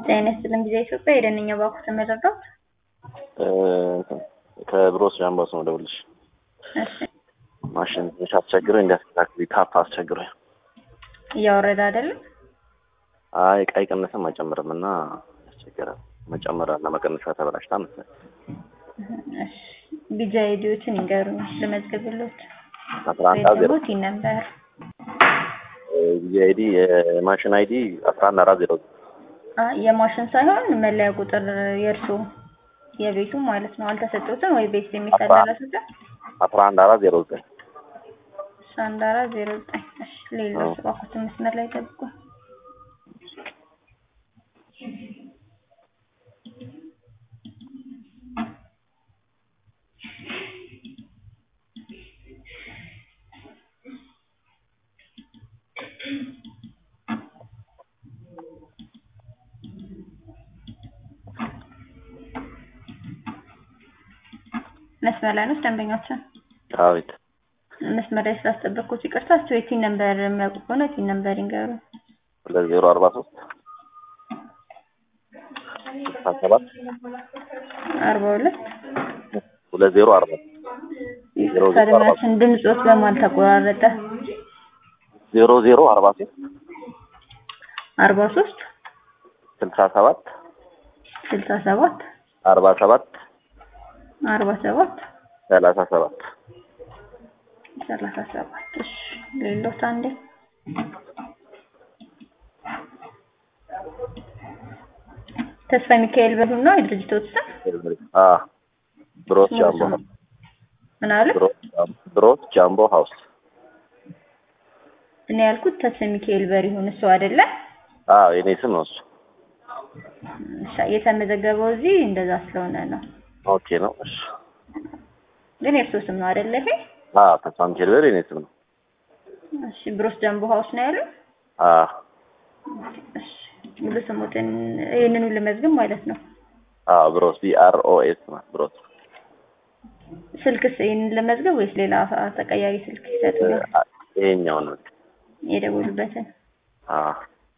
ጤና ይስጥልን ጊዜ ኢትዮጵያ የደንኛ ባንኩ ተመረዳት ከብሮስ ጃምባስ ነው ደውልሽ እሺ ማሽን ትንሽ አስቸግረኝ እንዲያስተካክል ታፕ አስቸግረኝ። እያወረደ አይደለም አይ ቀይ ቀነሰም አይጨምርም እና ያስቸግራል። መጨመር እና መቀነሻ ተበላሽታ መሰለኝ። እሺ ቢጃ አይዲዎችን ይንገሩኝ ልመዝግብሎት አስራ አንድ ዜሮ ቤተቦት ነበር ጊዜ አይዲ የማሽን አይዲ አስራ አንድ አራት ዜሮ የማሽን ሳይሆን መለያ ቁጥር የእርሱ የቤቱ ማለት ነው አልተሰጡትም ወይ ቤት የሚተላለፉትን አስራ አንድ አራት ዜሮ ዘጠኝ አንድ አራት ዜሮ ዘጠኝ እሺ ሌሎች እባክዎትን መስመር ላይ ጠብቁ መስመር ላይ ነው ደንበኛችን አቤት መስመር ላይ ስላስጠበቅኩት ይቅርታ እስኪ የቲን ነምበር የሚያውቁ ከሆነ ቲን ነምበር ይንገሩ ሁለት ዜሮ አርባ ሶስት ስልሳ ሰባት አርባ ሁለት ሁለት ዜሮ አርባ ከድማችን ድምፆት በማል ተቆራረጠ ዜሮ ዜሮ አርባ ሶስት አርባ ሶስት ስልሳ ሰባት ስልሳ ሰባት አርባ ሰባት አርባ ሰባት ሰላሳ ሰባት ሰላሳ ሰባት እሺ ሌሎት አንዴ ተስፋ ሚካኤል በሉ ነው የድርጅቶት ስም አ ብሮስ ጃምቦ ምን አለ ብሮስ ጃምቦ ሀውስ እኔ ያልኩት ተስፋ ሚካኤል በሪሁን እሱ አይደለ አዎ የኔ ስም ነው እሱ እሺ የተመዘገበው እዚህ እንደዛ ስለሆነ ነው ኦኬ ነው እሺ ግን የእርሶ ስም ነው አይደለ ይሄ አዎ ተስፋ ሚካኤል በር የኔ ስም ነው እሺ ብሮስ ጃምቦ ሀውስ ነው ያለው አዎ እሺ ሙሉ ስሙትን ይህንኑ ልመዝግብ ማለት ነው አዎ ብሮስ ቢ አር ኦ ኤስ ማለት ብሮስ ስልክስ ይህንን ልመዝግብ ወይስ ሌላ ተቀያሪ ስልክ ይሰጡኛል ይሄኛውን ነው የደወሉበትን አዎ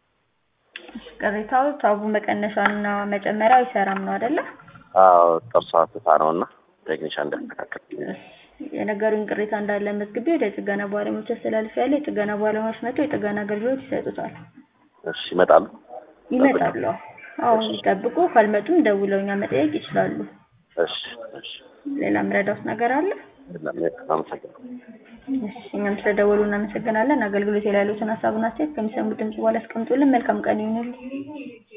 ቅሬታው ታቡ መቀነሻና መጨመሪያ አይሰራም ነው አይደለ አዎ ጥርሷ ትታ ነው እና ቴክኒሻን እንዲያስተካክል የነገሩን ቅሬታ እንዳለ መዝግቤ ወደ ጥገና ባለሙያዎች አስተላልፍ ያለ የጥገና ባለሙያዎች መጥተው የጥገና አገልግሎት ይሰጡታል እሺ ይመጣሉ ይመጣሉ አዎ ይጠብቁ ካልመጡም ደውለው እኛ መጠየቅ ይችላሉ እሺ እሺ ሌላ ምረዳውስ ነገር አለ አመሰግናለሁ እሺ እኛም ስለደወሉ እናመሰግናለን አገልግሎት ላይ ያሉትን ሀሳብና አስተያየት ከሚሰሙት ድምጽ በኋላ አስቀምጡልን መልካም ቀን ይሁንልን